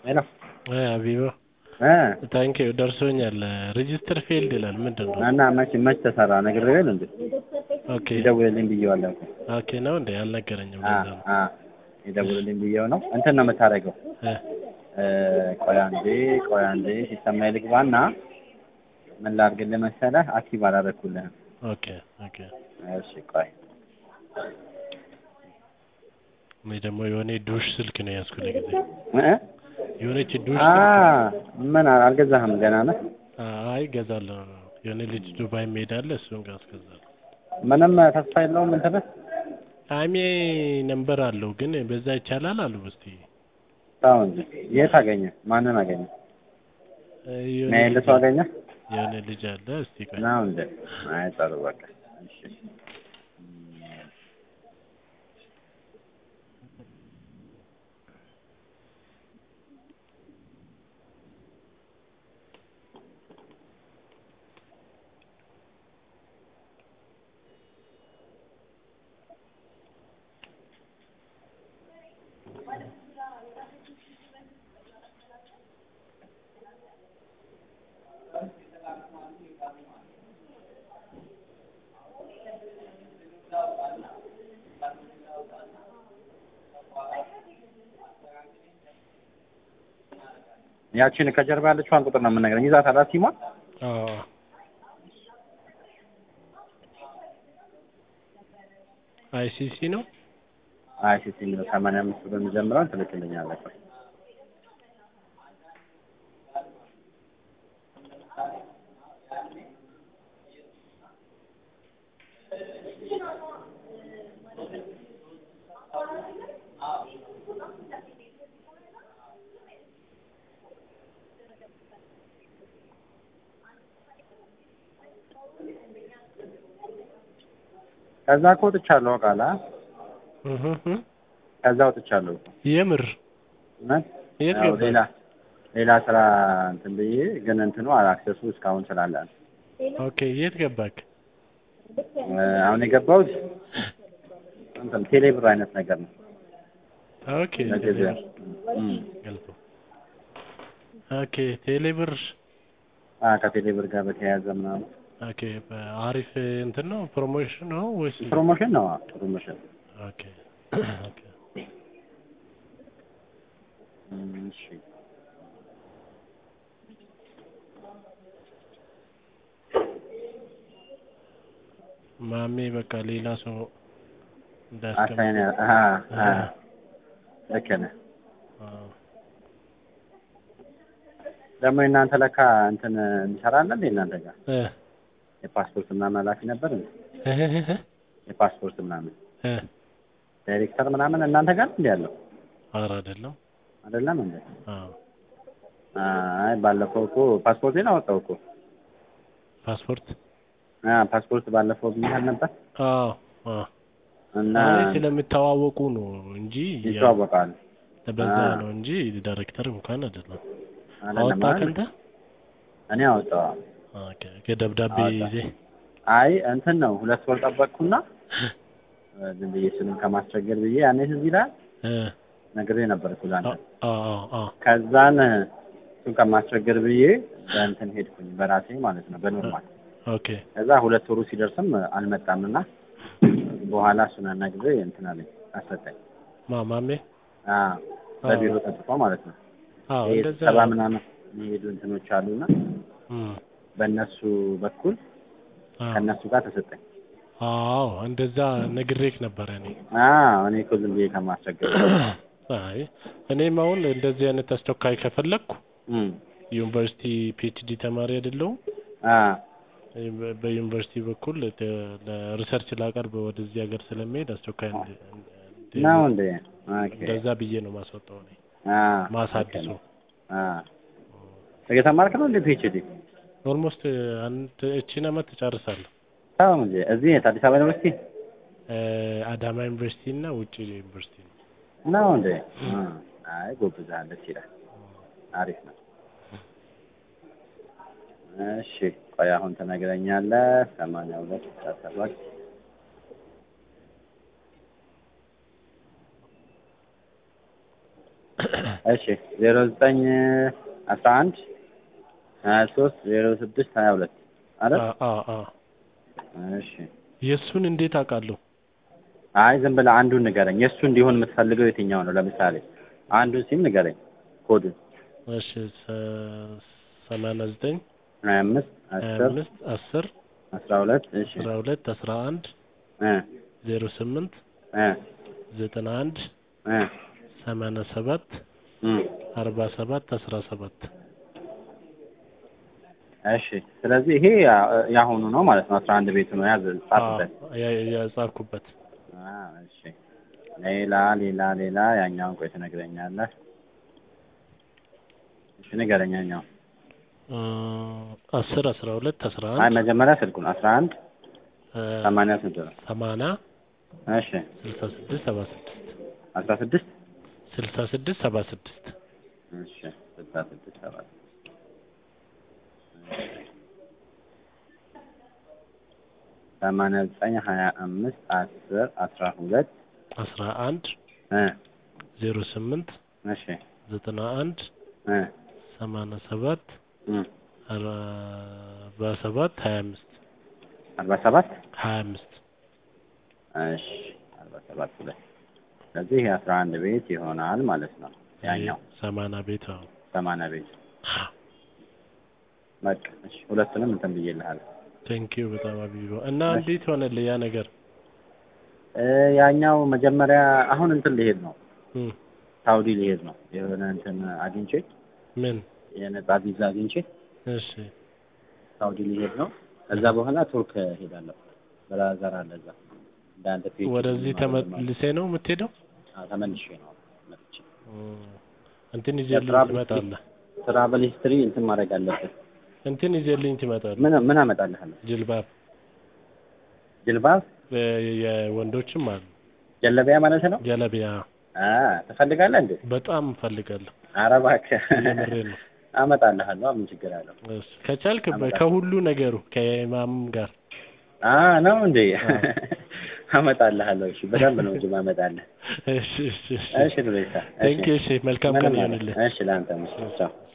ሄሎ ሀቢባ እ ታንክ ዩ ደርሶኛል። ሬጂስተር ፌልድ ይላል ምንድን ነው? እና መች መች ተሰራ ነግሬው የለ እንዴ ኦኬ ይደውልልኝ ብዬዋለሁ እኮ ኦኬ ነው እንዴ? አልነገረኝም። አ ለዛ ነው አ ይደውልልኝ ብዬው ነው እንትን ነው የምታደርገው እ እ ቆይ አንዴ ቆይ አንዴ ሲስተም ላይ ልግባና ምን ላድርግልህ መሰለህ አክቲቭ አላደረኩልህም ኦኬ ኦኬ። እሺ ቆይ እኔ ደግሞ የሆነ ዱሽ ስልክ ነው ያዝኩ ለጊዜ እ የሆነች ዱሽ አ ስልክ ምን አልገዛህም ገና ነህ አይ ገዛለሁ። የሆነ ልጅ ዱባይ የሚሄዳለ እሱን ጋር አስገዛለሁ። ምንም ተስፋ የለውም እንትንህ አይሜ ነምበር አለው ግን በዛ ይቻላል አሉ። እስቲ ታው እንጂ የት አገኘ ማንን አገኘ እ የሆነ ና ያለ ልጅ ሰው አለ- አገኘ የሆነ ልጅ አለ። እስቲ ቆይ ነው እንዴ አይ ጥሩ በቃ እሺ ያቺን ከጀርባ ያለችዋን ቁጥር ነው የምነግረኝ ይዛት አላት ሲሟ አዎ አይሲሲ ነው። አይ ሲሲ የሚለው ሰማንያ አምስት ብሎ የሚጀምረውን ትልክልኛለህ ቆይ ከዛ እኮ ወጥቻለሁ ቃላ እህ እህ ከዛ ወጥቻለሁ እኮ የምር እውነት የት ያው ገባ? ሌላ ሌላ ስራ እንትን ብዬ ግን እንትኑ አክሰሱ እስካሁን ስላለ ነው። ኦኬ የት ገባክ? እ አሁን የገባሁት እንትን ቴሌብር አይነት ነገር ነው ኦኬ ለገበያ እም ገልጦ ኦኬ ቴሌብር አ ከቴሌብር ጋር በተያያዘ ምናምን ኦኬ አሪፍ እንትን ነው ፕሮሞሽን ነው ወይስ ፕሮሞሽን ነው አዎ፣ ፕሮሞሽን ኦኬ ኦኬ እም እሺ ማሜ በቃ ሌላ ሰው አሳይን እንዳያስቀምጥ አ አ ልክ ነህ አዎ። ደግሞ እናንተ ለካ እንትን እንሰራለን እንዴ እናንተ ጋር እ የፓስፖርት ምናምን ኃላፊ ነበር እንዴ እህ እህ የፓስፖርት ምናምን እ ዳይሬክተር ምናምን እናንተ ጋር እንዴ ያለው ኧረ አይደለም አይደለም እንዴ አዎ አይ ባለፈው እኮ ፓስፖርቴን አወጣው እኮ ፓስፖርት አ ፓስፖርት ባለፈው ብዬሽ ነበር አዎ አዎ እና አይ ስለሚተዋወቁ ነው እንጂ ያው ይተዋወቃል በዛ አ ነው እንጂ ዳይሬክተር እንኳን አይደለም። አይደለም አወጣ አይደል? ከንተ እኔ አወጣው ኦኬ ከደብዳቤ አወጣ ይዜ አይ እንትን ነው ሁለት ወር ጠበቅኩና ዝም ብዬ ስምን ከማስቸገር ብዬ ያኔ ትዝ ይልሃል እ ነግሬ ነበር እኮ ለአንተ አዎ አዎ አዎ ከዛን እሱን ከማስቸገር ብዬ በእንትን ሄድኩኝ በራሴ ማለት ነው በኖርማል ኦኬ ከዛ ሁለት ወሩ ሲደርስም አልመጣምና በኋላ እሱን አናግሬ እንትን አለኝ አሰጠኝ ማ ማሜ አ አዎ በቢሮ ጠጥቆ ማለት ነው አዎ ይሄ እንደዛ ስብሰባ ምናምን የሚሄዱ እንትኖች አሉና እም በእነሱ በኩል አዎ ከእነሱ ጋር ተሰጠኝ አዎ እንደዛ ነግሬክ ነበረ እኔ አ እኔ እኮ ዝም ብዬ ከማስቸገር አይ እኔም አሁን እንደዚህ አይነት አስቸኳይ ከፈለግኩ እም ዩኒቨርሲቲ ፒኤችዲ ተማሪ አይደለሁም አ በ- በዩኒቨርሲቲ በኩል ተ- ለሪሰርች ላቀርብ ወደዚህ ሀገር ስለሚሄድ አስቸኳይ እንደ- እንደ- ነው እንዴ ኦኬ እንደዛ ብዬ ነው ማስወጣው እኔ አ ማሳድሱ አ እየተማርክ ነው እንዴ ፒኤችዲ ኦልሞስት አንድ እቺን አመት እጨርሳለሁ። ታው እንጂ እዚህ የት አዲስ አበባ ዩኒቨርሲቲ እ አዳማ ዩኒቨርሲቲ እና ውጭ ዩኒቨርሲቲ ነው። ነው እንዴ አ አይ ጎብዛለች ደስ ይላል አሪፍ ነው እሺ ቆይ አሁን ትነግረኛለህ ሰማንያ ሁለት አስራ ሰባት እሺ ዜሮ ዘጠኝ አስራ አንድ ሀያ ሶስት ዜሮ ስድስት ሀያ ሁለት አይደል? አ አ አ እሺ የእሱን እንዴት አውቃለሁ? አይ ዝም ብለህ አንዱን ንገረኝ። የእሱ እንዲሆን የምትፈልገው የትኛው ነው? ለምሳሌ አንዱን ሲም ንገረኝ ኮዱን። እሺ ሰ- ሰማንያ ዘጠኝ ሀያ አምስት ሀያ አስር አምስት አስር አስራ ሁለት እሺ አስራ ሁለት አስራ አንድ እ ዜሮ ስምንት እ ዘጠና አንድ እ ሰማንያ ሰባት እ አርባ ሰባት አስራ ሰባት እሺ ስለዚህ ይሄ ያ- ያሁኑ ነው ማለት ነው። አስራ አንድ ቤቱ ነው ያዝ ጻፍበት። የጻፍኩበት አ እሺ ሌላ ሌላ ሌላ ያኛውን ቆይ ትነግረኛለህ። እሺ ንገረኝ ያኛው። እ አስር አስራ ሁለት አስራ አይ አንድ መጀመሪያ ስልኩን አስራ አንድ እ ሰማንያ ስንት ነው? ሰማንያ እሺ ስልሳ ስድስት ሰባ ስድስት አስራ ስድስት ስልሳ ስድስት ሰባ ስድስት እሺ ስልሳ ስድስት ሰባት ሰማንያ ዘጠኝ ሀያ አምስት አስር አስራ ሁለት አስራ አንድ እ ዜሮ ስምንት እሺ ዘጠና አንድ እ ሰማንያ ሰባት እ አርባ ሰባት ሀያ አምስት አርባ ሰባት ሀያ አምስት እሺ አርባ ሰባት ሁለት ስለዚህ ይሄ አስራ አንድ ቤት ይሆናል ማለት ነው። ያኛው ሰማንያ ቤት አዎ ሰማንያ ቤት በቃ እሺ ሁለቱንም እንትን ብዬልሃለሁ። ቴንኪዩ በጣም አቢባ እና እሺ። እንዴት ሆነልህ ያ ነገር እ ያኛው መጀመሪያ አሁን እንትን ሊሄድ ነው እም ሳውዲ ሊሄድ ነው የሆነ እንትን አግኝቼ ምን የነጻ ቪዛ አግኝቼ እሺ ሳውዲ ሊሄድ ነው። ከዛ በኋላ ቱርክ ሄዳለሁ። ብራዘር አለ እዛ እንደ አንተ ፒኤችዲ ወደዚህ ማለት ነው። ተመልሴ ነው የምትሄደው አዎ፣ ተመልሼ ነው መጥቼ እም እንትን ይዘልኝ የትራቭል ትመጣለህ ትራቨል ሂስትሪ እንትን ማድረግ አለብህ። እንትን ይዘልኝ ትመጣለህ ምን ምን አመጣልሃለሁ? ጅልባብ ጅልባብ እ የወንዶችም አሉ ጀለቢያ ማለት ነው። ጀለቢያ አ ትፈልጋለህ እንዴ? በጣም እፈልጋለሁ ኧረ እባክህ የምሬን ነው አመጣልሃለሁ። ምን ችግር አለው? እሺ ከቻልክ በ- አመጣለሁ። ከሁሉ ነገሩ ከኢማም ጋር አ ነው እንዴ? አዎ። አመጣልሃለሁ። እሺ በደንብ ነው እንጂ ማመጣልህ። እሺ እሺ እሺ እሺ ዱሬሳ። ቴንኪው እሺ መልካም ቀን ይሁንልህ እሺ ለአንተ ቻው።